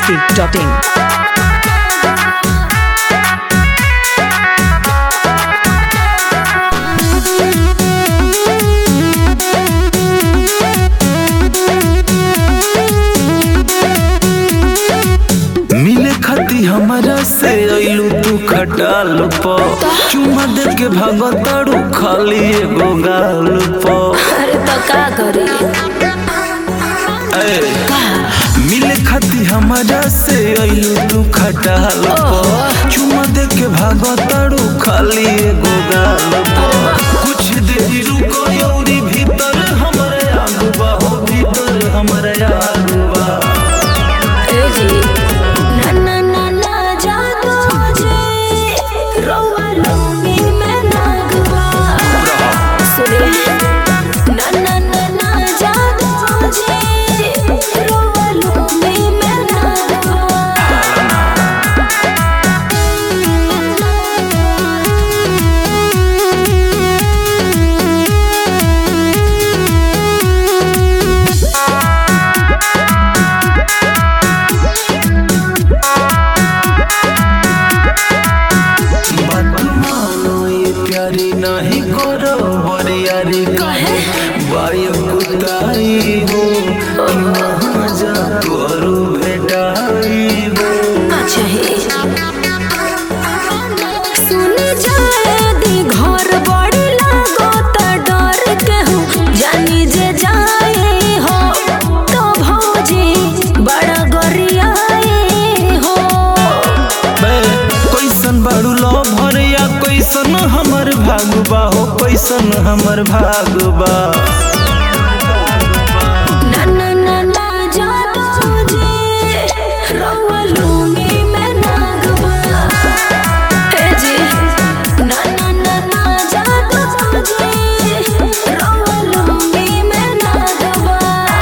masti.in. मिले खाती हमारा से अइलू तू खटाल प चुमा दे के भागताड़ू खाली एगो गाल प अरे तो का करी ए, मिले खाती हमारा से अइलू तू खटाल प चुमा दे के भागताड़ू खाली एगो गाल प कुछ देरी रुको यौरी भीतर हमरे आगू बा हो भीतर हमरे आगू बा ए जी ना ना ना ना जादू जी रोवा लूंगी मैं नागवा सुने ना ना ना ना जादू जी रोवा लूंगी मैं नागवा बात मानो ये प्यारी नहीं करो बरियारी काहे? बाय कुताई हो कहाँ जा तोरू भेटाई हो अच्छा हे सुन जाए दी घर बड़ी लागो त डर के हूँ जानी जे जाए हो तो भौजी बड़ा गरियाए हो बे कैसन बाड़ू लो भरिया कैसन हमर भागबा हो कैसन हमर भागबा ना ना ना ना जादू जी रवा लूंगी मैं नागवा हे जी ना ना ना ना जादू जी रवा लूंगी मैं नागवा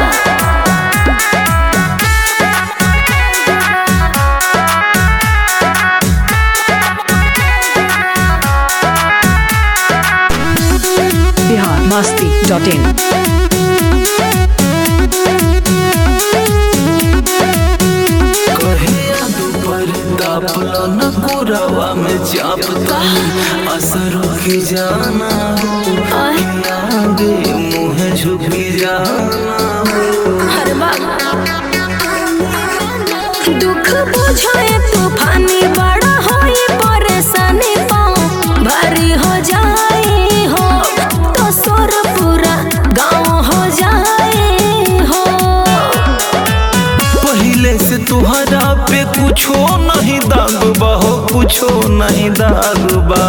Bihar masti.in. कहिया दोपहर तापलो न कोरावा में चाप तनी असर की जाना हो आगे मुँह झुकी जाना हो हर बाबा दुख बुझाए तूफानी बड़ा होई परेशानी पाँव भारी हो जाए हो तो सोर पूरा गाँव हो जाए हो पहले से तुहरा पे कुछो नहीं दागबा हो कुछो नहीं दागबा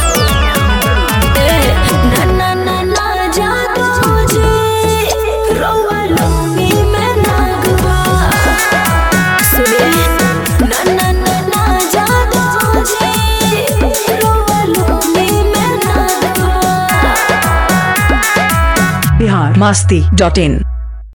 ए, ना ना ना ना जादू जी रोवा लूंगी मैं नागवा सुने ना ना ना ना जादू जी रोवा लूंगी मैं नागवा Bihar masti.in.